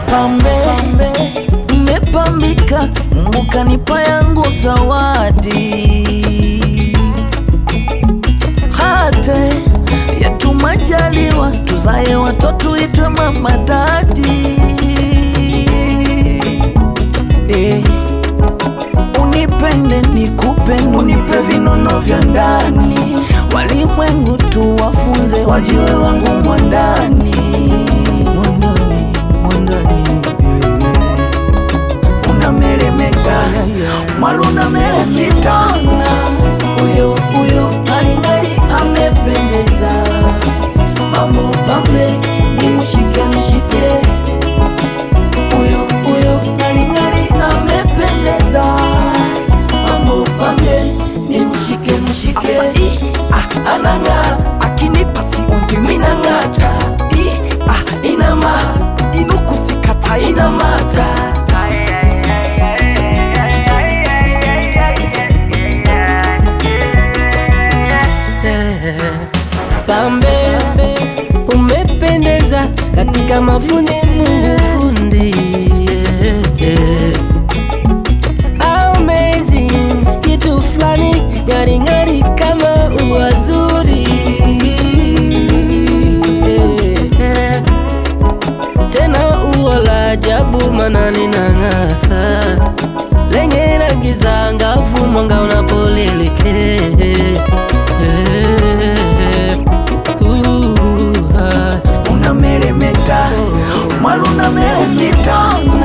pambe mmepambika, Mungu kanipa yangu zawadi hate yetu majaliwa, tuzae watoto itwe mama dadi eh. Unipende nikupende, unipe vinono vya ndani, walimwengu tuwafunze, wajiwe wangu mwandani, mwandani, mwandani eh. Unameremeta mwalu unameremeta, Huyo huyo alingali amependeza, mambo pambe ni mshike mshike. Huyo huyo alingali amependeza, mambo pambe ni mshike mshike. Asa, i, ah, Anang'aa akinipa siongi minang'ata, i, ah, inama inukusikata ina inamata Pambe umependeza katika mafundi Mungu fundi Amazing kitu fulani ng'ari ng'ari kama uwazuri tena uo la ajabu mana linang'asa lenye rangi za angavu mwanga unapolielekea Uh, ah. unameremeta mwalu unameremeta